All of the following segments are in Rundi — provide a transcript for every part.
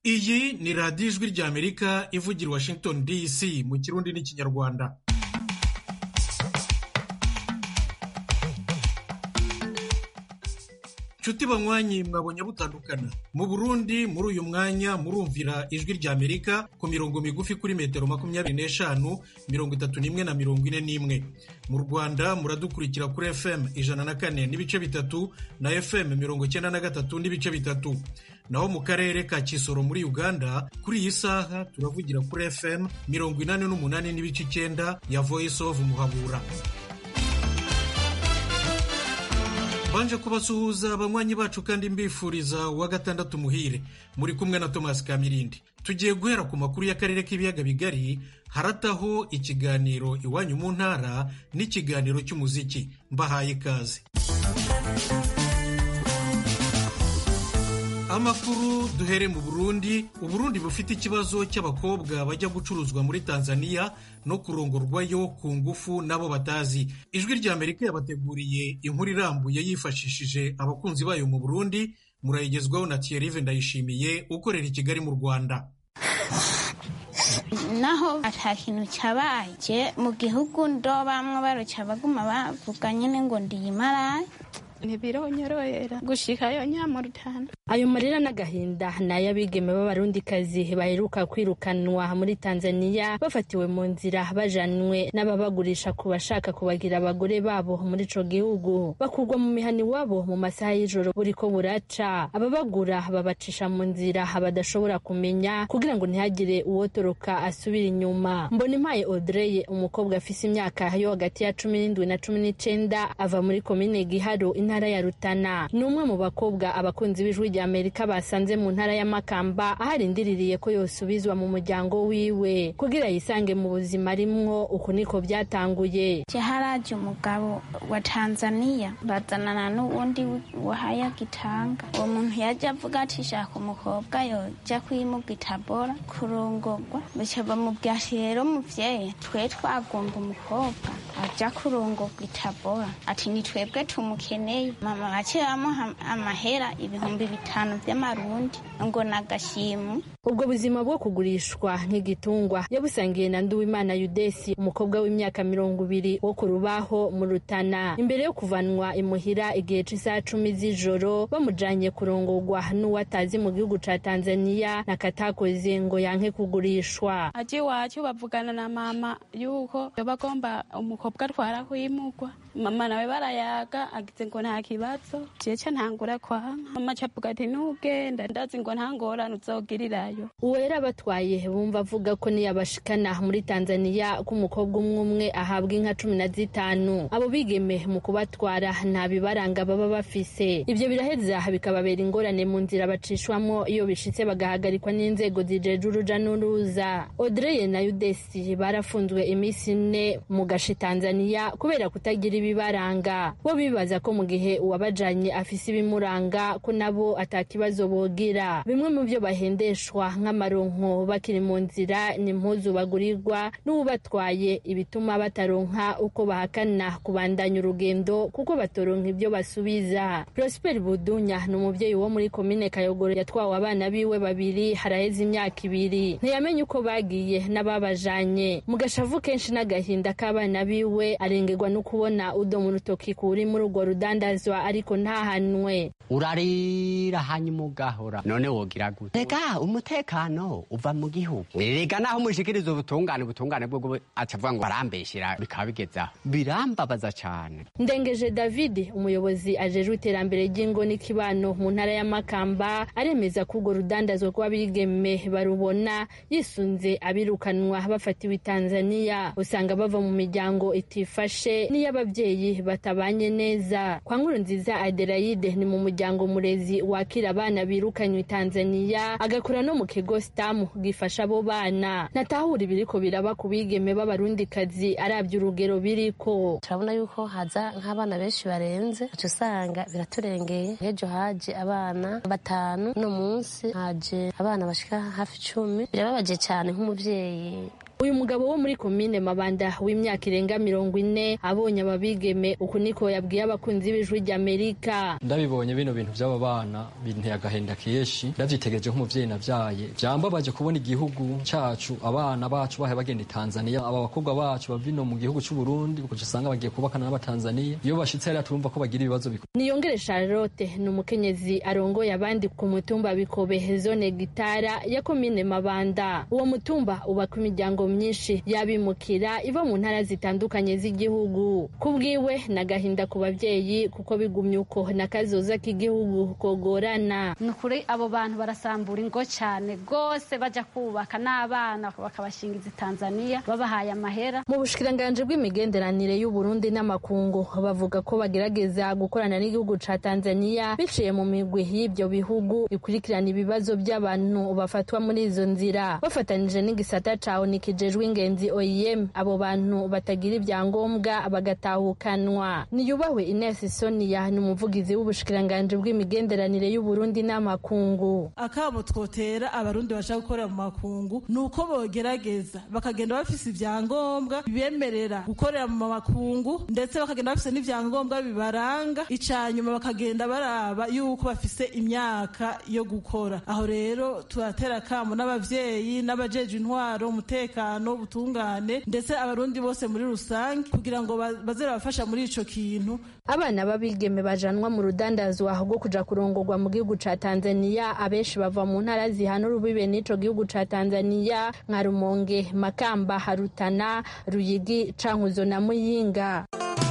iyi ni radiyo ijwi ry'amerika ivugira i washington dc mu kirundi n'ikinyarwanda nshuti banywanyi mwabonye butandukana mu burundi muri uyu mwanya murumvira ijwi ry'amerika ku mirongo migufi kuri metero makumyabiri n'eshanu mirongo itatu n'imwe na mirongo ine n'imwe mu rwanda muradukurikira kuri fm ijana na kane n'ibice bitatu na fm mirongo icyenda na gatatu n'ibice bitatu naho mu karere ka kisoro muri uganda kuri iyi saha turavugira kuri fm mirongo inani n'umunani n'ibice icyenda ya voice of muhabura banje kubasuhuza abanywanyi bacu kandi mbifuriza uwa gatandatu muhire muri kumwe na thomas kamirindi tugiye guhera ku makuru y'akarere k'ibiyaga bigari harataho ikiganiro iwanyu mu ntara n'ikiganiro cy'umuziki mbahaye ikaze amakuru duhere mu burundi uburundi bufite ikibazo cy'abakobwa bajya gucuruzwa muri tanzania no kurongorwayo ku ngufu n'abo batazi ijwi ry'amerika yabateguriye inkuru irambuye yifashishije abakunzi bayo mu burundi murayigezwaho na thierry ndayishimiye ukorera i kigali mu rwanda naho ata kintu cyabaye mu gihugu ndo bamwe baruca baguma bavuga nyine ngo ndiyimaraye ntibironyorohera gushikayo nyamurutana ayo marira n'agahinda ni ay'abigeme b'abarundikazi baheruka kwirukanwa muri tanzaniya bafatiwe mu nzira bajanwe n'ababagurisha ku bashaka kubagira abagore babo muri ico gihugu bakurwa mu mihana iwabo mu masaha y'ijoro buriko buraca ababagura babacisha mu nzira badashobora kumenya kugira ngo ntihagire uwotoroka asubira inyuma mbona impaye audrey umukobwa afise imyaka yo hagati ya cumi n'indwi na cumi n'icenda ava muri komine giharo intara ya rutana ni umwe mu bakobwa abakunzi b'ijwi rya amerika basanze mu ntara ya makamba aho arindiriye ko yosubizwa mu muryango wiwe kugira yisange mu buzima arimwo uku niko byatanguye haraje umugabo wa tanzaniya bazanana n'uwundi wahaya gitanga uwo muntu yajya avuga ati shaka umukobwa yoja kwimuga itabora kurongorwa bica bamubwira ati rero muvyeyi twe twagomba umukobwa aja kurongorwa itabora ati ni twebwe tumukeneye mama bacibamuha amahera ibihumbi bitanu vy'amarundi ngo nagashimu ubwo buzima bwo kugurishwa nk'igitungwa yabusangiye na nduwimana yudesi umukobwa w'imyaka mirongo ibiri wo ku rubaho mu rutana imbere yo kuvanwa imuhira igihe c'isaha cumi z'ijoro bamujanye kurongorwa n'uwatazi mu gihugu ca tanzaniya nakatakoze ngo yanke kugurishwa aje iwacu bavugana na mama yuko bagomba umukobwa atwara kwimugwa mama nawe barayaga agize ngo nta kibazo jeca ntangura kwanka mama cavuga ati nugenda ndazi ngo nta ngorane uzogirirayo uwera batwaye bumva avuga ko niyabashikana muri tanzaniya ko umukobwa umwe umwe ahabwa inka cumi na zitanu abo bigeme mu kubatwara nta bibaranga baba bafise ivyo biraheza bikababera ingorane mu nzira bacishwamo iyo bishitse bagahagarikwa n'inzego zijeje uruja n'uruza odreye na yudesi barafunzwe iminsi ine mu gashi tanzaniya kubera kutagira ibibaranga bo bibaza ko mu gihe uwabajanye afise ibimuranga ko nabo atakibazo bogira bimwe mu vyo bahendeshwa nk'amaronko bakiri mu nzira ni impuzu bagurirwa n'uwubatwaye ibituma bataronka uko bahakana kubandanya urugendo kuko batoronka ibyo basubiza prosper budunya ni umuvyeyi wo muri komine kayogoro yatwawe abana biwe babiri haraheze imyaka ibiri ntiyamenye uko bagiye n'ababajanye mu gashavu kenshi n'agahinda k'abana biwe arengerwa no kubona udo mu rutoki kuri muri urwo rudandazwa ariko ntahanwe urarira hanyuma ugahora none wogira gute rega umutekano uva mu gihugu rega naho umushikiriza ubutungane ubutungane bwo acavuga ngo barambeshera bikaba bigezaho birambabaza cyane ndengeje david umuyobozi ajejwe iterambere ry'ingo n'ikibano mu ntara ya makamba aremeza ko urwo rudandazwa rw'abigeme barubona yisunze abirukanwa bafatiwe tanzaniya usanga bava mu miryango itifashe n'iy'ababyeyi batabanye neza kwa nkuru nziza adelaide ni mu muryango murezi wakira abana birukanywe tanzaniya agakora no mu kigo sitamu gifasha abo bana natahura ibiriko biraba ku bigeme b'abarundikazi arabye urugero biriko turabona yuko haza nk'abana benshi barenze uca usanga biraturengeye ejo haje abana batanu uno munsi haje abana bashika hafi icumi birababaje cyane nk'umubyeyi uyu mugabo wo muri komine mabanda w'imyaka irenga mirongo ine abonye ababigeme uku niko yabwiye abakunzi b'ijwi ry'amerika ndabibonye bino bintu by'aba bana binteye agahinda kenshi ndavyitegereje nk'umuvyeyi navyaye vyambabaje kubona igihugu cacu abana bacu bahe bagenda i tanzania aba bakobwa bacu bava ino mu gihugu c'u burundi kuko usanga bagiye kubakana n'abatanzaniya iyo bashitse hariya turumva ko bagira ibibazo bikomeye niyongere charlotte ni umukenyezi arongoye abandi ku mutumba bikobe zone gitara ya komine mabanda uwo mutumba ubaka imiryango myinshi y'abimukira iva mu ntara zitandukanye z'igihugu ku bwiwe ni agahinda ku babyeyi kuko bigumye uko n'akazoza k'igihugu kogorana ni ukuri abo bantu barasambura ingo cyane rwose bajya kubaka n'abana bakabashingiza i tanzania babahaye amahera mu bushikiranganji bw'imigenderanire y'uburundi n'amakungu bavuga ko bagerageza gukorana n'igihugu ca tanzania biciye mu migwi y'ibyo bihugu ikurikirana ibibazo by'abantu bafatwa muri izo nzira bafatanije n'igisata ca onu kijejwe ingenzi oem abo bantu batagira ibyangombwa bagatahukanwa niyubahwe ines sonia ni umuvugizi w'ubushikiranganji bw'imigenderanire y'uburundi n'amakungu akabo twotera abarundi bashaka gukorera mu makungu ni uko bogerageza bakagenda bafise ibyangombwa bibemerera gukorera mu makungu ndetse bakagenda bafise n'ivyangombwa bibaranga icanyuma bakagenda baraba yuko bafise imyaka yo gukora aho rero turatera kamo n'abavyeyi n'abajeje intwaro umutekano ubutungane ndetse abarundi bose muri rusange kugira ngo baze babafasha muri ico kintu abana b'abigeme bajanwa mu rudandazwa rwo kuja kurongorwa mu gihugu ca tanzaniya abenshi bava mu ntara zihana urubibe n'ico gihugu ca tanzaniya nka rumonge makamba harutana ruyigi cankuzo na muyinga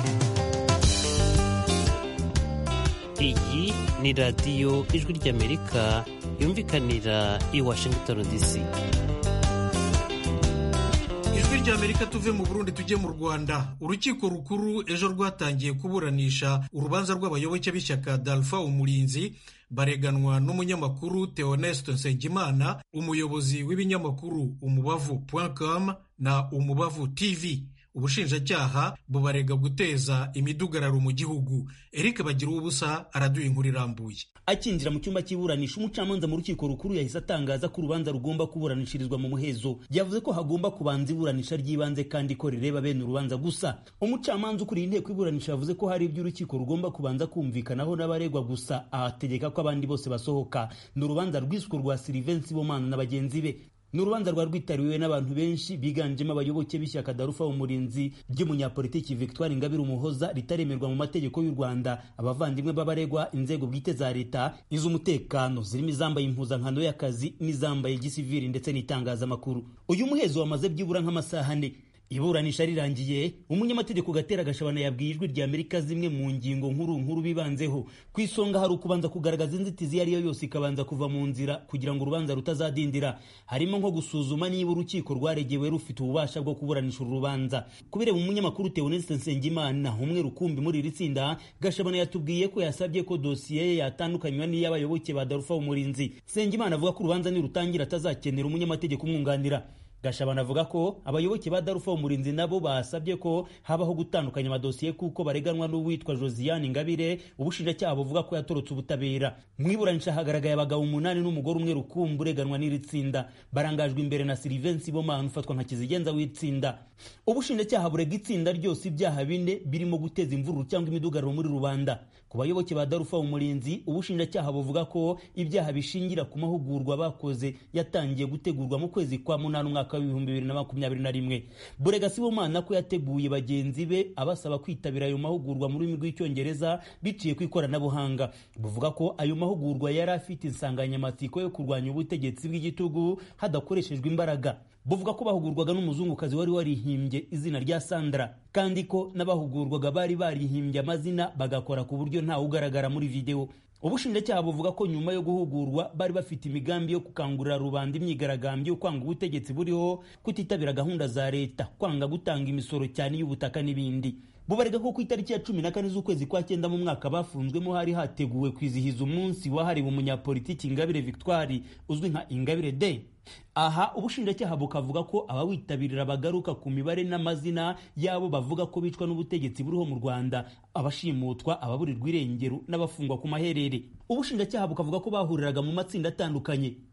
iyi ni radiyo ijwi ry'amerika yumvikanira i washington dc ijwi ry'amerika tuve mu burundi tujye mu rwanda urukiko rukuru ejo rwatangiye kuburanisha urubanza rw'abayoboke b'ishyaka dalfa umurinzi bareganwa n'umunyamakuru theoneste nsengimana umuyobozi w'ibinyamakuru umubavu com na umubavu tv ubushinjacyaha bubarega guteza imidugararo mu gihugu eric bagira ubusa araduha inkuru irambuye akinjira mu cyumba cy'iburanisha umucamanza mu rukiko rukuru yahise atangaza ko urubanza rugomba kuburanishirizwa mu muhezo yavuze ko hagomba kubanza iburanisha ry'ibanze kandi ko rireba bene urubanza gusa umucamanza ukuriye inteko iburanisha yavuze ko hari ibyo urukiko rugomba kubanza kumvikanaho n'abaregwa gusa ahategeka ko abandi bose basohoka ni urubanza rwiswe rwa silivensi bomana na bagenzi be ni urubanza rwa rwitabiriwe n'abantu benshi biganjemo abayoboke b'ishyaka darufa umurinzi ry'umunyapolitiki victoire ingabire umuhoza ritaremerwa mu mategeko y'u rwanda abavandimwe b'abaregwa inzego bwite za leta iz'umutekano zirimo izambaye impuzankano y'akazi n'izambaye gisiviri ndetse n'itangazamakuru uyu muhezo wamaze byibura nk'amasaha ane iburanisha rirangiye umunyamategeko gatera gashabana yabwiye ijwi rya amerika zimwe mu ngingo nkuru nkuru bibanzeho ku isonga hari ukubanza kugaragaza inzitizi iyo ari yo yose ikabanza kuva mu nzira kugira ngo urubanza rutazadindira harimo nko gusuzuma niba urukiko rwaregewe rufite ububasha bwo kuburanisha uru rubanza kubireba umunyamakuru teoneste nsengimana umwe rukumbi muri iri tsinda gashabana yatubwiye ko yasabye ko dosiye ye yatandukanywa n'iy'abayoboke ba darufa umurinzi nsengimana avuga ko urubanza nirutangira atazakenera umunyamategeko umwunganira gashabana avuga ko abayoboke ba darufa umurinzi nabo basabye ko habaho gutandukanya amadosiye kuko bareganwa n'uwitwa josiane ingabire ubushinjacyaha buvuga ko yatorotse ubutabera mu iburanisha hagaragaye abagabo umunani n'umugore umwe rukumbi ureganwa n'iri tsinda barangajwe imbere na silivensi bomana ufatwa nka kizigenza w'itsinda ubushinjacyaha burega itsinda ryose ibyaha bine birimo guteza imvururu cyangwa imidugararo muri rubanda ku bayoboke ba darufa umurinzi ubushinjacyaha buvuga ko ibyaha bishingira ku mahugurwa bakoze yatangiye gutegurwa mu kwezi kwa munani umwaka w'ibihumbi bibiri na makumyabiri na rimwe burega sibomana ko yateguye bagenzi be abasaba kwitabira ayo mahugurwa mu rurimi rw'icyongereza biciye ku ikoranabuhanga buvuga ko ayo mahugurwa yari afite insanganyamatsiko yo kurwanya ubutegetsi bw'igitugu hadakoreshejwe imbaraga buvuga ko bahugurwaga n'umuzungukazi wari warihimbye izina rya sandra kandi ko n'abahugurwaga bari barihimbye amazina bagakora ku buryo ntawe ugaragara muri videwo ubushinjacyaha buvuga ko nyuma yo guhugurwa bari bafite imigambi yo gukangurira rubanda imyigaragambyo yo kwanga ubutegetsi buriho kutitabira gahunda za leta kwanga gutanga imisoro cyane y'ubutaka n'ibindi bubarega ko ku itariki ya cumi na kane z'ukwezi kwa cyenda mu mwaka bafunzwemo hari hateguwe kwizihiza umunsi wahariwe umunyapolitiki ingabire victoire uzwi nka ingabire day aha ubushinjacyaha bukavuga ko abawitabirira bagaruka ku mibare n'amazina y'abo bavuga ko bicwa n'ubutegetsi buriho mu rwanda abashimutwa ababurirwa irengero n'abafungwa ku maherere ubushinjacyaha bukavuga ko bahuriraga mu matsinda atandukanye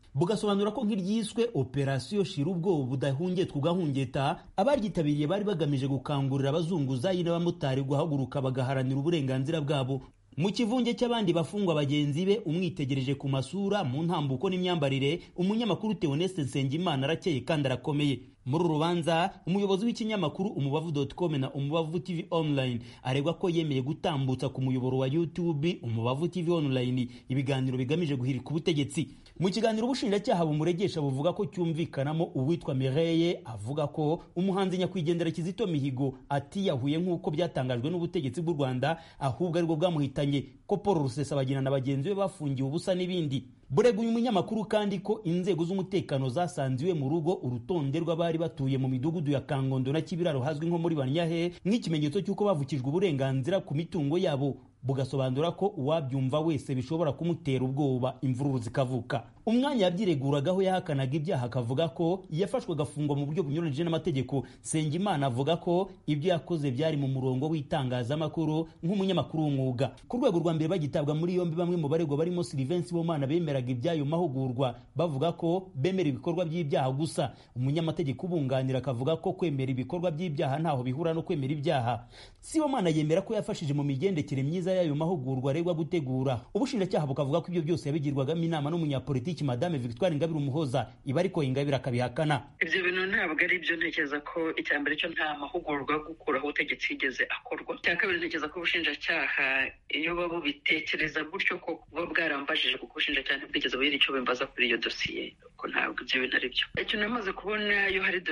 bugasobanura ko nk'iryiswe operasiyo shira ubwoba budahungetwa ugahungeta abaryitabiriye bari bagamije gukangurira abazunguzayi n'abamotari guhaguruka bagaharanira uburenganzira bwabo mu kivunge cy'abandi bafungwa bagenzi be umwitegereje ku masura mu ntambuko n'imyambarire umunyamakuru Theoneste Nsengimana arakeye kandi arakomeye muri uru rubanza umuyobozi w'ikinyamakuru umubavu.com na umubavu tv online aregwa ko yemeye gutambutsa ku muyoboro wa youtube umubavu tv online ibiganiro bigamije guhirika ubutegetsi mu kiganiro ubushinjacyaha bumuregesha buvuga ko cyumvikanamo uwitwa Mireye avuga ko umuhanzi nyakwigendera Kizito Mihigo atiyahuye nk'uko byatangajwe n'ubutegetsi bw'u Rwanda ahubwo aribwo bwamuhitanye ko Paul Rusesabagina na bagenzi be bafungiwe ubusa n'ibindi burega uyu munyamakuru kandi ko inzego z'umutekano zasanze iwe mu rugo urutonde rw'abari batuye mu midugudu ya kangondo na kibiraro hazwi nko muri banyahe nk'ikimenyetso cy'uko bavukijwe uburenganzira ku mitungo yabo bugasobanura ko uwabyumva wese bishobora kumutera ubwoba imvururu zikavuka umwanya yabyireguragaho yahakanaga ibyaha akavuga ko yafashwe agafungwa mu buryo bunyuranyije n'amategeko Sengimana avuga ko ibyo yakoze byari mu murongo w'itangazamakuru nk'umunyamakuru w'umwuga ku rwego rwa mbere bagitabwa muri yombi bamwe mu baregwa barimo Sylvain Sibomana bemeraga iby'ayo mahugurwa bavuga ko bemera ibikorwa by'ibyaha gusa umunyamategeko ubunganira akavuga ko kwemera ibikorwa by'ibyaha ntaho bihura no kwemera ibyaha Sibomana yemera ko yafashije mu migendekere myiza y'ayo mahugurwa aregwa gutegura ubushinjacyaha bukavuga ko ibyo byose yabigirwagamo inama n'umunyapolitiki madame Victoire Ingabire Umuhoza iba ariko Ingabire akabihakana ibyo bintu ntabwo ari byo ntekereza ko icya mbere cyo nta mahugurwa yo gukuraho ubutegetsi yigeze akorwa icya kabiri ntekereza ko ubushinjacyaha iyo baba bubitekereza gutyo ko buba bwarambajije kuko ubushinjacyaha ntibwigeze bugira icyo bimbaza kuri iyo dosiye ko ntabwo ibyo bintu ari byo icyo namaze kubona iyo hari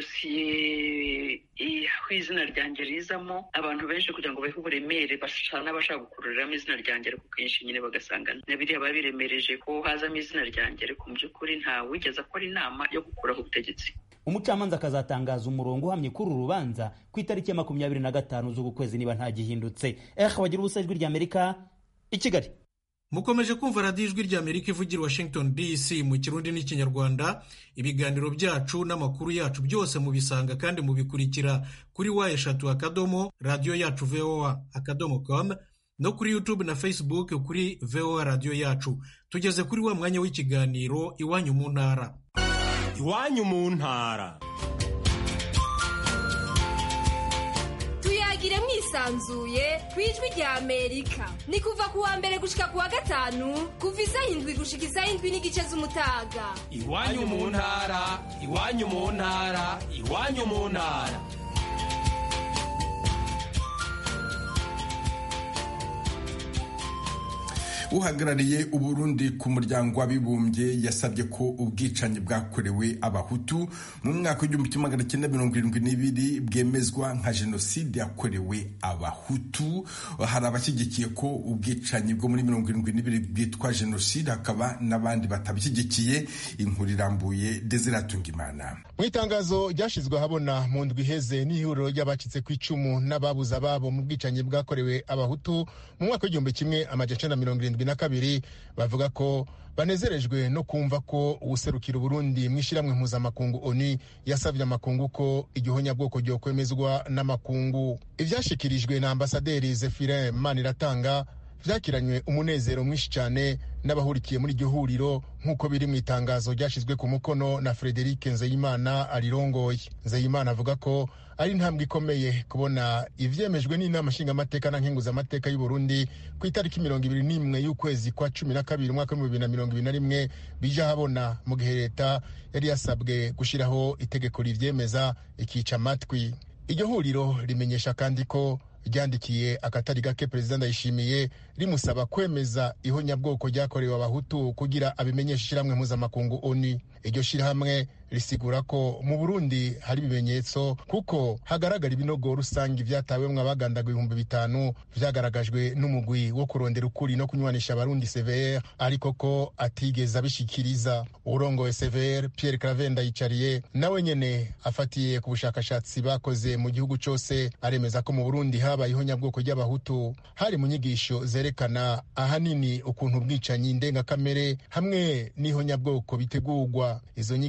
dosiye aho izina ryanjye rizamo abantu benshi kugira ngo bahe uburemere basa n'abashaka gukururiramo izina ryanjye ariko kenshi nyine bagasanga na biriya biba biremereje ko hazamo izina ryanjye ariko mu by'ukuri ntawe wigeze akora inama yo gukuraho ubutegetsi umucamanza akazatangaza umurongo uhamye kuri uru rubanza ku itariki ya makumyabiri na gatanu z'uku kwezi niba ntagihindutse eh bagira ubusa ijwi ry'amerika i kigali mukomeje kumva radiyo ijwi ry'amerika ivugira washington dc mu kirundi n'ikinyarwanda ibiganiro byacu n'amakuru yacu byose mubisanga kandi mubikurikira kuri wa eshatu akadomo radiyo yacu voa akadomo com no kuri youtube na facebook kuri voa radiyo yacu tugeze kuri wa mwanya w'ikiganiro iwanyu mu ntara iwanyu mu ntara tuyagire mwisanzuye ku ijwi rya amerika ni kuva ku wa mbere gushika ku wa gatanu kuva isaha indwi gushika isaha indwi n'igice z'umutaga iwanyu mu ntara iwanyu mu ntara iwanyu mu ntara uhagarariye uburundi ku muryango w'abibumbye yasabye ko ubwicanyi bwakorewe abahutu mu mwaka w'igihumbi kimwe magana cyenda mirongo irindwi n'ibiri bwemezwa nka jenoside yakorewe abahutu hari abashyigikiye ko ubwicanyi bwo muri mirongo irindwi n'ibiri bwitwa jenoside hakaba n'abandi batabishyigikiye inkuru irambuye Imana mu itangazo ryashyizwe ahabona mu ndwi iheze n'ihuriro ry'abacitse ku icumu n'ababuze ababo mu bwicanyi bwakorewe abahutu mu mwaka w'igihumbi kimwe amajana mirongo irindwi na kabiri bavuga ko banezerejwe no kumva ko uwuserukira uburundi mu ishyirahamwe mpuzamakungu oni yasabye amakungu ko igihonyabwoko ryokwemezwa n'amakungu ibyashyikirijwe na ambasaderi zefire maniratanga byakiranywe umunezero mwinshi cyane n'abahurikiye muri iryo huriro nk'uko biri mu itangazo ryashyizwe ku mukono na frederic nzeyimana arirongoye nzeyimana avuga ko ari intambwe ikomeye kubona ivyemejwe n'inama nshingamateka na nkenguzamateka y'u Burundi ku itariki mirongo ibiri n'imwe y'ukwezi kwa cumi na kabiri umwaka w'ibihumbi bibiri na mirongo ibiri na rimwe bija habona mu gihe leta yari yasabwe gushyiraho itegeko rivyemeza ikica amatwi iryo huriro rimenyesha kandi ko ryandikiye akatari gake perezida ndayishimiye rimusaba kwemeza ihonyabwoko ryakorewe abahutu kugira abimenyeshe ishyirahamwe mpuzamakungu oni iryo shyirahamwe risigura ko mu burundi hari ibimenyetso kuko hagaragara ibinogo rusange byatawemwo abagandaga ibihumbi bitanu vyagaragajwe n'umugwi wo kurondera ukuri no kunywanisha abarundi cvr ariko ko atigeze abishikiriza urongoye cvr pierre cravenda yicariye nawe nyene afatiye ku bushakashatsi bakoze mu gihugu cose aremeza ko mu burundi habaye ihonyabwoko ry'abahutu hari mu nyigisho zerekana ahanini ukuntu ubwicanyi ndengakamere hamwe n'ihonyabwoko bitegurwa izo nyigisho zari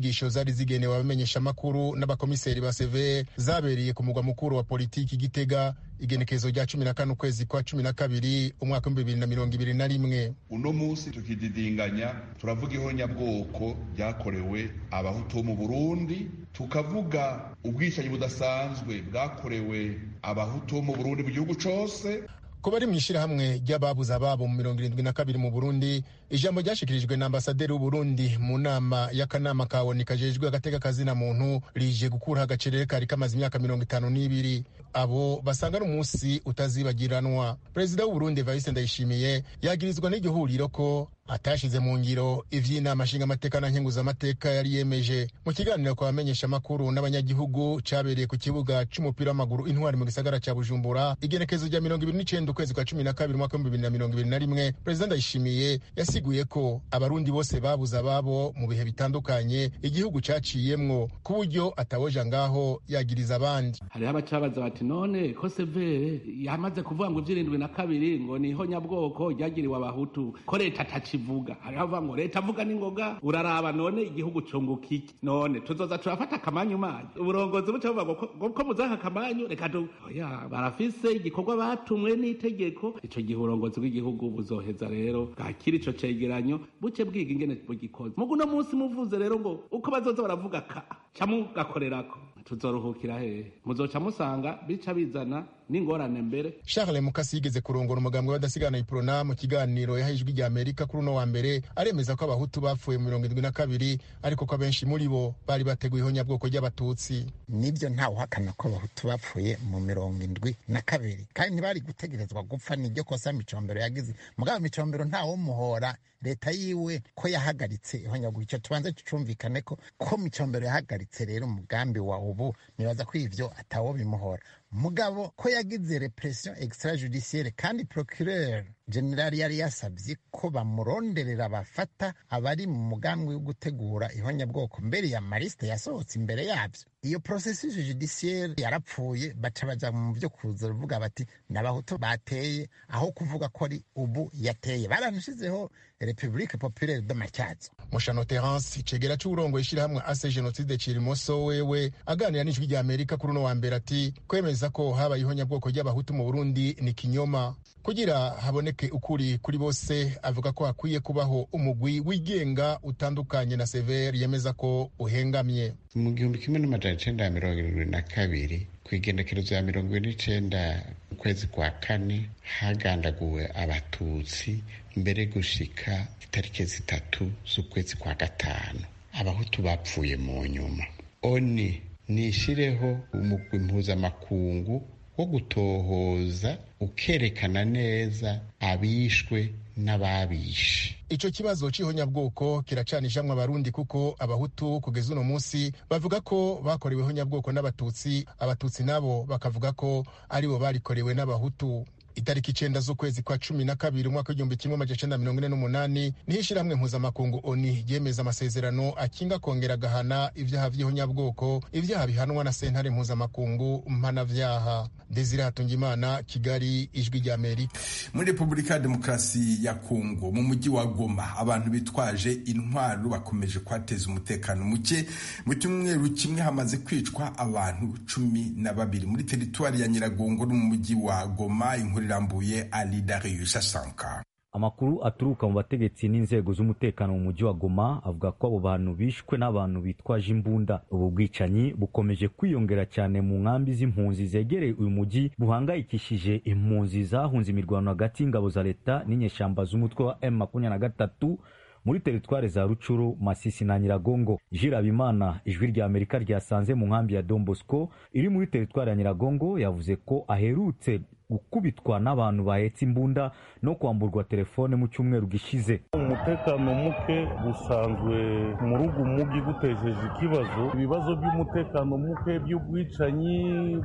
zari zigenewe abamenyeshamakuru n'abakomiseri ba severe zabereye ku mugwa mukuru wa politiki gitega igenekezo rya cumi na kane ukwezi kwa cumi na kabiri umwaka w'ibihumbi bibiri na mirongo ibiri na rimwe uno munsi tukididinganya turavuga ihonyabwoko ryakorewe abahutu bo mu burundi tukavuga ubwicanyi budasanzwe bwakorewe abahutu bo mu burundi mu gihugu cose ko bari mu ishyirahamwe ry'ababuze ababo mu mirongo irindwi na kabiri mu burundi ijambo ryashyikirijwe na ambasaderi w'uburundi mu nama y'akanama ka oni kajejwe agateka kazina muntu rije gukuraho agacerere kari kamaze imyaka mirongo itanu n'ibiri abo basanga ari umunsi utazibagiranwa perezida w'uburundi evariste ndayishimiye yagirizwa n'iryo huriro ko atashyize mu ngiro ivy'inama nshingamateka na nkenguzamateka yari yemeje mu kiganiro kwa bamenyeshamakuru n'abanyagihugu cabereye ku kibuga c'umupira w'amaguru intwari mu gisagara ca bujumbura igenekezo rya mirongo ibiri n'icenda ukwezi kwa cumi na kabiri umwaka w'ibihumbi bibiri na mirongo ibiri na rimwe perezida ndayishimiye yasiguye ko abarundi bose babuze ababo mu bihe bitandukanye igihugu caciyemwo ku buryo atawoja ngaho yagiriza abandi hariho abacabaza bati none ko severe yamaze kuvuga ngo ivy'irindwi na kabiri ngo niho nyabwoko ryagiriwe abahutu ko leta atacivuga hariho avuga ngo leta avuga n'ingoga uraraba none igihugu cunguka iki none tuzoza turafata akamanyu manyu uburongozi buca buvuga ngo ko muzaka akamanyu reka tu oya barafise igikorwa batumwe n'itegeko ico gihe uburongozi bw'igihugu buzoheza rero bwakira ico cegeranyo buce bwiga ingene bugikoze mugu uno munsi muvuze rero ngo uko bazoza baravuga ka ca mugakorerako tuzoruhukira hehe muzoca musanga bica bizana n'ingorane mbere charles mukasi yigeze kurongora umugambwe w'adasigana iprona mu kiganiro yaha ijwi rya amerika kuri uno wa mbere aremeza ko abahutu bapfuye mu mirongo irindwi na kabiri ariko ko abenshi muri bo bari bateguye ihonyabwoko ry'abatutsi nibyo ntawe uhakana ko abahutu bapfuye mu mirongo indwi na kabiri kandi ntibari gutegerezwa gupfa niryo kosa micombero yagize mugabo micombero ntawumuhora leta yiwe ko yahagaritse ihonyabwoko icyo tubanze tucumvikane ko ko micombero yahagaritse rero umugambi wa ubu nibaza ko ivyo atawo bimuhora mugabo ko yagize repression extrajudiciaire kandi procureur general yari yasabye ko bamuronderera bafata abari mu mugambi wo gutegura ihonyabwoko mbere ya marisite yasohotse imbere yabyo iyo processus judiciaire yarapfuye baca baja mu byo kuza ruvuga bati n'abahutu bateye aho kuvuga ko ari ubu yateye baranashizeho republique populaire de matyazo mushano terence icegera c'uburongo ishirahamwe ase genocide cirimoso wewe aganira n'ijwi rya amerika kuri uno wa mbere ati kwemeza ko habaye ihonyabwoko ry'abahutu mu burundi ni kinyoma kugira haboneke ukuri kuri bose avuga ko hakwiye kubaho umugwi wigenga utandukanye na severe yemeza ko uhengamye mu gihumbi kimwe n'amajana icenda ya mirongo irindwi na kabiri ku igendekerezo ya mirongo ine n'icenda ukwezi kwa kane hagandaguwe abatutsi mbere gushika itariki zitatu z'ukwezi kwa gatanu abahutu bapfuye mu nyuma oni nishireho umugwi mpuzamakungu wo gutohoza ukerekana neza abishwe n'ababishe ico kibazo c'ihonyabwoko kiracanishamwe abarundi kuko abahutu kugeza uno munsi bavuga ko bakorewe ihonyabwoko n'abatutsi abatutsi nabo bakavuga ko aribo barikorewe n'abahutu itariki icenda z'ukwezi kwa cumi na kabiri umwaka w'igihumbi kimwe amajana icenda mirongo ine n'umunani niho ishirahamwe mpuzamakungu oni ryemeza amasezerano akinga kongera agahana ivyaha vy'ihonyabwoko ivyaha bihanwa na sentare mpuzamakungu mpanavyaha desire hatungimana kigali ijwi rya amerika muri repubulika ya demokarasi ya kongo mu mujyi wa goma abantu bitwaje intwaro bakomeje kuhateza umutekano muke mu cyumweru kimwe hamaze kwicwa abantu cumi na babiri muri teritwari ya nyiragongo no mu mujyi wa goma inkuru irambuye ali darius asanka amakuru aturuka mu bategetsi n'inzego z'umutekano mu mujyi wa goma avuga ko abo bantu bishwe n'abantu bitwaje imbunda ubu bwicanyi bukomeje kwiyongera cyane mu nkambi z'impunzi zegereye uyu mujyi buhangayikishije impunzi zahunze imirwano hagati y'ingabo za leta n'inyeshyamba z'umutwe wa m makumyabiri na gatatu muri teritwari za rucuru masisi na nyiragongo jirabimana ijwi rya amerika ryasanze mu nkambi ya don bosco iri muri teritwari ya nyiragongo yavuze ko aherutse gukubitwa n'abantu bahetse imbunda no kwamburwa telefone mu cyumweru gishize umutekano muke busanzwe mu rugo umugi gutejeje ikibazo ibibazo by'umutekano muke by'ubwicanyi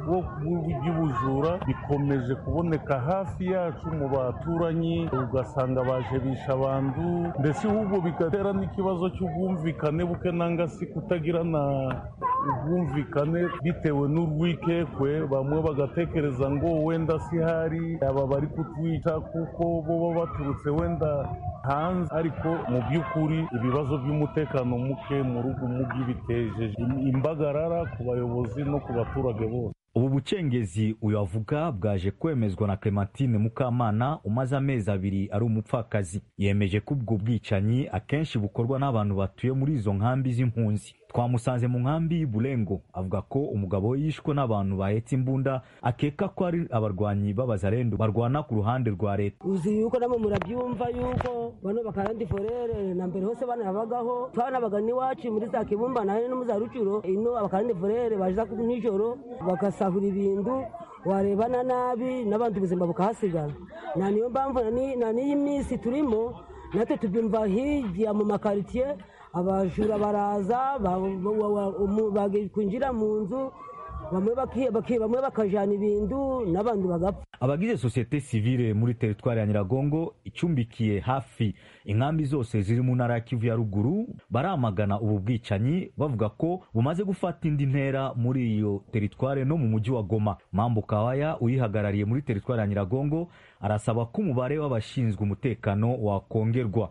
by'ubujura bikomeje kuboneka hafi yacu mu baturanyi ugasanga baje bisha abantu ndetse ahubwo bigatera n'ikibazo cy'ubwumvikane buke nanga si kutagirana ubwumvikane bitewe n'urwikekwe bamwe bagatekereza ngo wenda si ihari aba bari kutwica kuko bo baba baturutse wenda hanze ariko mu by'ukuri ibibazo by'umutekano muke mu rugo mugi bitejeje imbagarara ku bayobozi no ku baturage bose ubu bucengezi uyu avuga bwaje kwemezwa na clementine mukamana umaze amezi abiri ari umupfakazi yemeje ko ubwo bwicanyi akenshi bukorwa n'abantu batuye muri izo nkambi z'impunzi twamusanze mu nkambi y'uburengo avuga ko umugabo we yishwe n'abantu bahetse imbunda akeka ko ari abarwanyi b'abazarendo barwana ku ruhande rwa leta uzi yuko namo murabyumva yuko bano bakarandi forere na mbere hose bana babagaho twanabaga n'iwacu muri za kibumba nayo no mu za rucuro ino abakarandi forere baza nijoro bagasahura ibintu warebana nabi n'abandi ubuzima bukahasigara na niyo mpamvu na n'iyi minsi turimo natwe tubyumva hirya mu makaritsiye abajura baraza kwinjira mu nzu bamwe bakajana ibintu n'abandi bagapfa abagize sosiyete sivile muri teritwari ya nyiragongo icumbikiye hafi inkambi zose ziri mu ntara ya kivu ya ruguru baramagana ubu bwicanyi bavuga ko bumaze gufata indi ntera muri iyo teritwari no mu mujyi wa goma mambo kawaya uyihagarariye muri teritwari ya nyiragongo arasaba ko umubare w'abashinzwe umutekano wakongerwa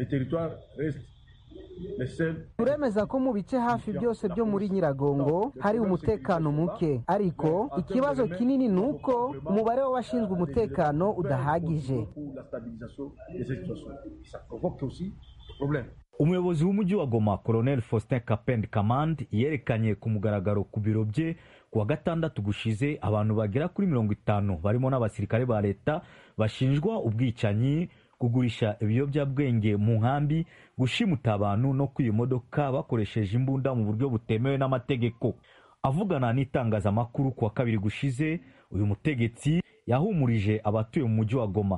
turemeza ko mu bice hafi byose byo muri nyiragongo hari umutekano muke ariko ikibazo kinini ni uko umubare w'abashinzwe umutekano udahagije umuyobozi w'umujyi wa goma colonel faustin kapend kamand yerekanye ku mugaragaro ku biro bye ku wa gatandatu gushize abantu bagera kuri mirongo itanu barimo n'abasirikare ba leta bashinjwa ubwicanyi kugurisha ibiyobyabwenge mu nkambi gushimuta abantu no kwiba imodoka bakoresheje imbunda mu buryo butemewe n'amategeko avugana n'itangazamakuru ku wa kabiri gushize uyu mutegetsi yahumurije abatuye mu mujyi wa goma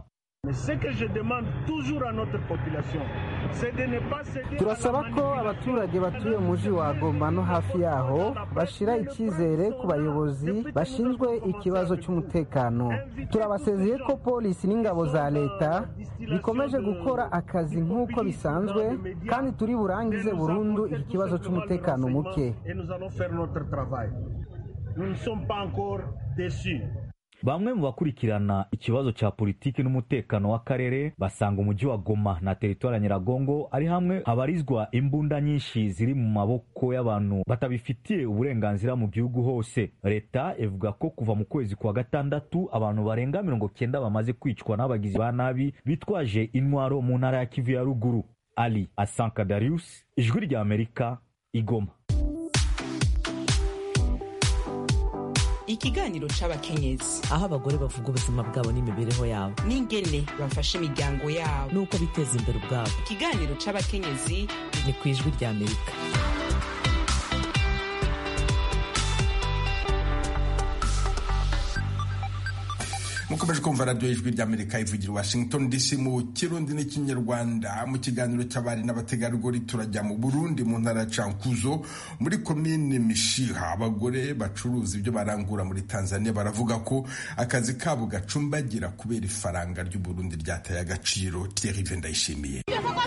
turasaba ko abaturage batuye mu mujyi wa goma no hafi yaho bashira icyizere ku bayobozi bashinzwe ikibazo cy'umutekano turabasezeye ko polisi n'ingabo za leta bikomeje gukora akazi nk'uko bisanzwe kandi turi burangize burundu iki kibazo cy'umutekano muke bamwe mu bakurikirana ikibazo cya politiki n'umutekano w'akarere basanga umujyi wa goma na teritwari ya nyiragongo ari hamwe habarizwa imbunda nyinshi ziri mu maboko y'abantu batabifitiye uburenganzira mu gihugu hose leta ivuga ko kuva mu kwezi kwa gatandatu abantu barenga mirongo cyenda bamaze kwicwa n'abagizi ba nabi bitwaje intwaro mu ntara ya kivu ya ruguru ali asanka darius ijwi rya amerika igoma ikiganiro c'abakenyezi aho abagore bavuga ubuzima bwabo n'imibereho yabo n'ingene bafasha imiryango yabo n'uko biteza imbere ubwabo ikiganiro c'abakenyezi ni ku ijwi rya amerika mukomeje kumva radiyo y'ijwi ry'amerika ivugira washington dc mu kirundi n'ikinyarwanda mu kiganiro cy'abari n'abategarugori turajya mu burundi mu ntara ya cankuzo muri komine mishiha abagore bacuruza ibyo barangura muri tanzania baravuga ko akazi kabo gacumbagira kubera ifaranga ry'uburundi ryataye agaciro thierry ndayishimiye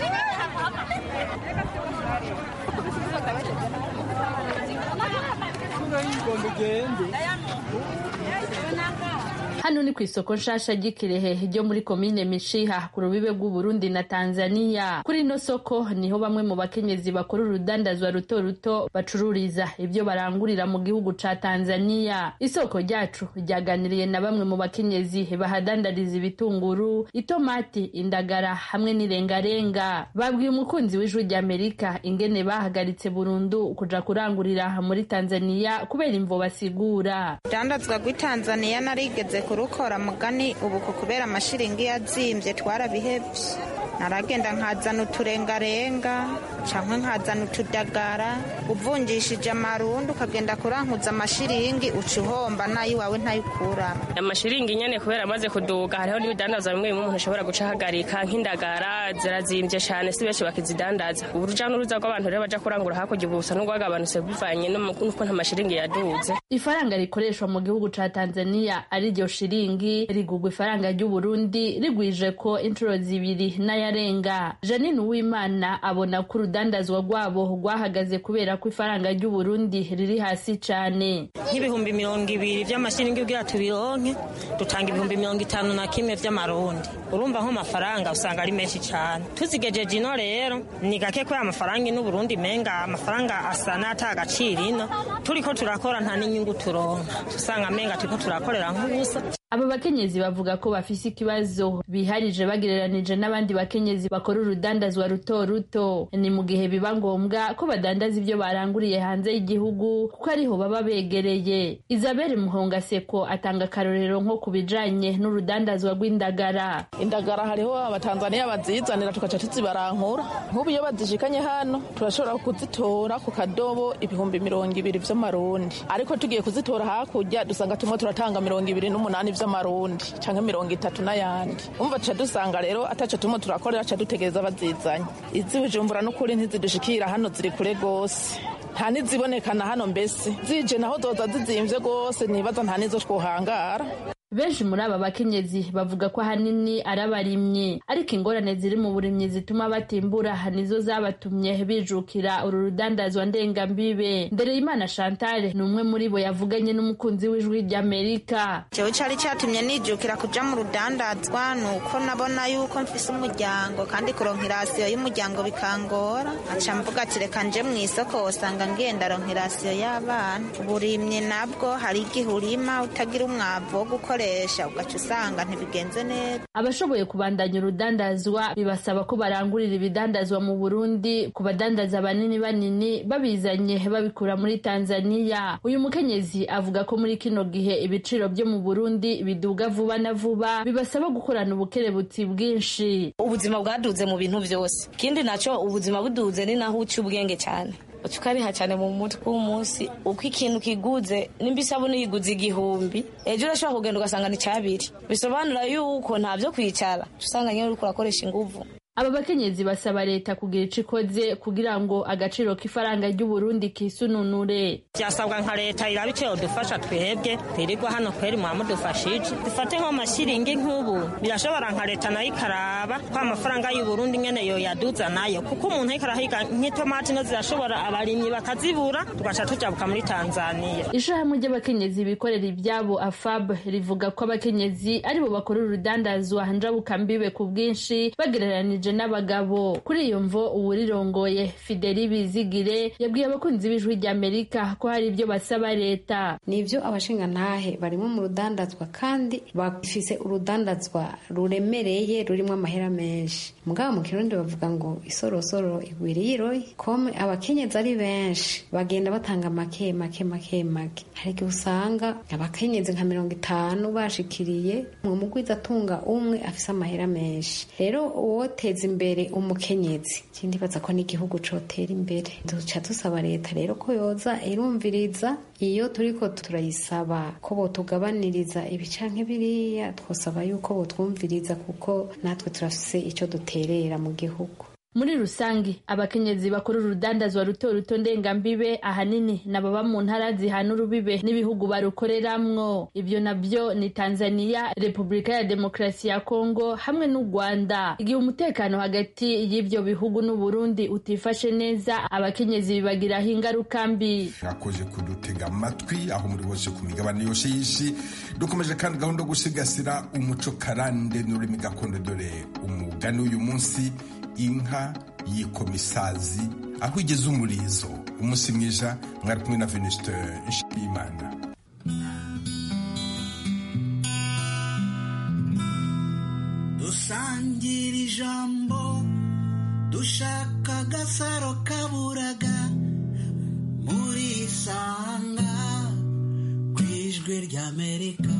hano ni ku isoko nshasha ry'ikirehe ryo muri komine mishiha ku rubibe rw'uburundi na tanzania kuri ino soko niho bamwe mu bakenyezi bakora urudandazwa ruto ruto bacururiza ibyo barangurira mu gihugu ca tanzania isoko ryacu ryaganiriye na bamwe mu bakenyezi bahadandariza ibitunguru itomati indagara hamwe n'irengarenga babwiye umukunzi w'ijwi ry'amerika ingene bahagaritse burundu kuja kurangurira muri tanzania kubera imvo basigura urudandazwa rw'i tanzania narigeze kurukora mugani ubu kubera amashiringi yazimbye twarabihebye naragenda nkazana uturengarenga cyangwa nkazana utudagara uvungishije amarundi ukagenda kurankuza amashiringi uca uhomba nayo iwawe ntayikuramo amashiringi nyine kubera amaze kuduga hariho n'ibidandaza bimwe bimwe umuntu ashobora guca ahagarika nk'indagara zirazimbye cyane si benshi bakizidandaza uruja n'uruza rw'abantu rero baja kurangura hakurya ubu busa n'urwagabanutse bivanye n'uko nta mashiringi yaduze ifaranga rikoreshwa mu gihugu ca tanzania ari ryo shiringi rigugwa ifaranga ry'uburundi rigwije ko inshuro zibiri n'aya ntararenga janine uwimana abona ko urudandazwa rwabo rwahagaze kubera ko ifaranga ry'uburundi riri hasi cyane nk'ibihumbi mirongo ibiri by'amashiringi kugira tubironke dutanga ibihumbi mirongo itanu na kimwe by'amarundi urumva nk'amafaranga usanga ari menshi cyane tuzigejeje ino rero ni gake kubera amafaranga ino Burundi menga amafaranga asa n'ata agaciro ino turiko turakora nta n'inyungu turonka usanga menga turiko turakorera nk'ubusa aba bakenyezi bavuga ko bafise ikibazo biharije bagereranije n'abandi bakenyezi bakora urudandazwa ruto ruto ni mu gihe biba ngombwa ko badandaza ibyo baranguriye hanze y'igihugu kuko ariho baba begereye isabelle muhongaseko atanga akarorero nko ku bijanye n'urudandazwa rw'indagara indagara hariho abatanzaniya bazizanira tugaca tuzibarankura nk'ubu iyo bazishikanye hano turashobora kuzitora ku kadobo ibihumbi mirongo ibiri vy'amarundi ariko tugiye kuzitora hakurya dusanga tumwe turatanga mirongo ibiri n'umunani vy'amarundi canke mirongo itatu n'ayandi umva tuca dusanga rero ataco tumwe turakorera ca dutegereza bazizanye izi bujumbura n'ukuri ntizidushikira hano ziri kure gose nta nizibonekana hano mbese zije naho zoza zizimvye gose nibaza nta nizo twohangara benshi muri aba bakenyezi bavuga ko ahanini ari abarimyi ariko ingorane ziri mu burimyi zituma batimbura nizo zabatumye bijukira uru rudandazwa ndengambibe ndereyimana chantal ni umwe muri bo yavuganye n'umukunzi w'ijwi ry'amerika jewe cari catumye nijukira kuja mu rudandazwa ni uko nabona yuko mfise umuryango kandi kuronka irasiyo y'umuryango bikangora aca mvuga ati reka nje mu isoko wosanga ngenda ronka irasiyo y'abana uburimyi nabwo hari igihe urima utagira umwavu wo gukoresha ugaca usanga ntibigenze neza abashoboye kubandanya urudandazwa bibasaba ko barangurira ibidandazwa mu burundi ku badandaza banini banini babizanye babikura muri tanzaniya uyu mukenyezi avuga ko muri kino gihe ibiciro byo mu burundi biduga vuba na vuba bibasaba gukorana ubukerebutsi bwinshi ubuzima bwaduze mu bintu byose ikindi nacyo ubuzima buduze ni naho uca ubwenge cyane ukariha cyane mu mutwe w'umunsi uko ikintu kiguze nimba isabune yiguze igihumbi ejo urashobora kugenda ugasanga ni cyabiri bisobanura yuko nta byo kwicara usanga nyine uriko urakoresha inguvu aba bakenyezi basaba leta kugira ico ikoze kugira ngo agaciro k'ifaranga ry'uburundi kisununure byasabwa nka leta iraba icyo dufasha twebwe twirirwa hano kweri mwamudufashije dufate nk'amashiringi nk'ubu birashobora nka leta nayo ikaraba ko amafaranga y'uburundi nyene yoyaduza nayo kuko umuntu ariko arahiga nk'itomati no zirashobora abarimyi bakazibura tugaca tujabuka muri tanzaniya ishirahamwe ry'abakenyezi bikorera ibyabo afab rivuga ko abakenyezi aribo bakora urudandazwa njabukambibe ku bwinshi bagereranije n'abagabo kuri iyo mvo uwurirongoye fideli bizigire yabwiye abakunzi b'ijwi ry'amerika ko hari ibyo basaba leta nibyo abashingantahe barimo mu rudandazwa kandi bafise urudandazwa ruremereye rurimo amahera menshi mugabo mu kirundi bavuga ngo isorosoro igwiriye iroye kome abakenyezi ari benshi bagenda batanga make make make make hari igihe usanga abakenyezi nka mirongo itanu bashikiriye mu mugwiza atunga umwe afise amahera menshi rero uwoteza imbere umukenyezi ikindi baza ko n'igihugu cotera imbere duca dusaba leta rero ko yoza irumviriza iyo turiko turayisaba ko botugabaniriza ibi canke biriya twosaba yuko botwumviriza kuko natwe turafise ico duterera mu gihugu muri rusange abakenyezi bakora urudandazwa ruto ruto ndengambibe ahanini nababa mu ntara zihana urubibe n'ibihugu barukoreramwo ibyo nabyo ni tanzania repubulika ya demokarasi ya kongo hamwe n'u rwanda igihe umutekano hagati y'ibyo bihugu n'uburundi utifashe neza abakenyezi bibagiraho ingaruka mbi mwakoze kudutega amatwi aho muri hose ku migabane yose y'isi dukomeje kandi gahunda yo gusigasira umuco karande n'ururimi gakondo dore umugani w'uyu munsi inka y'ikomisazi aho igeze umurizo umunsi mwiza mwari kumwe na venuste nshimiyimana dusangira ijambo dushaka agasaro kaburaga muri isanga ku ijwi ry'amerika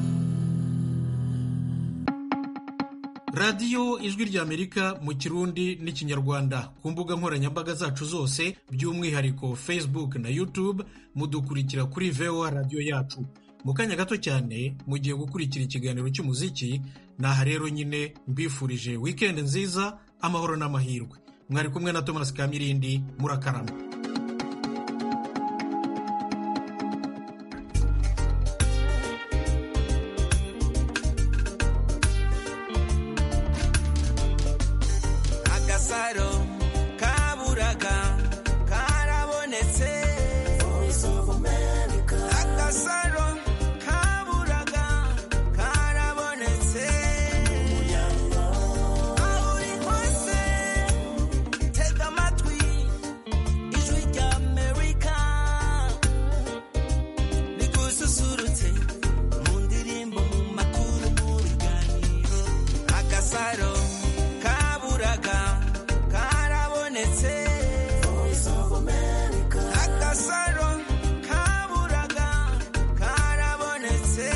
radiyo ijwi ry'amerika mu kirundi n'ikinyarwanda ku mbuga nkoranyambaga zacu zose by'umwihariko facebook na youtube mudukurikira kuri voa radiyo yacu mu kanya gato cyane mugiye gukurikira ikiganiro cy'umuziki naha rero nyine mbifurije wikendi nziza amahoro n'amahirwe mwari kumwe na thomas kamirindi murakarama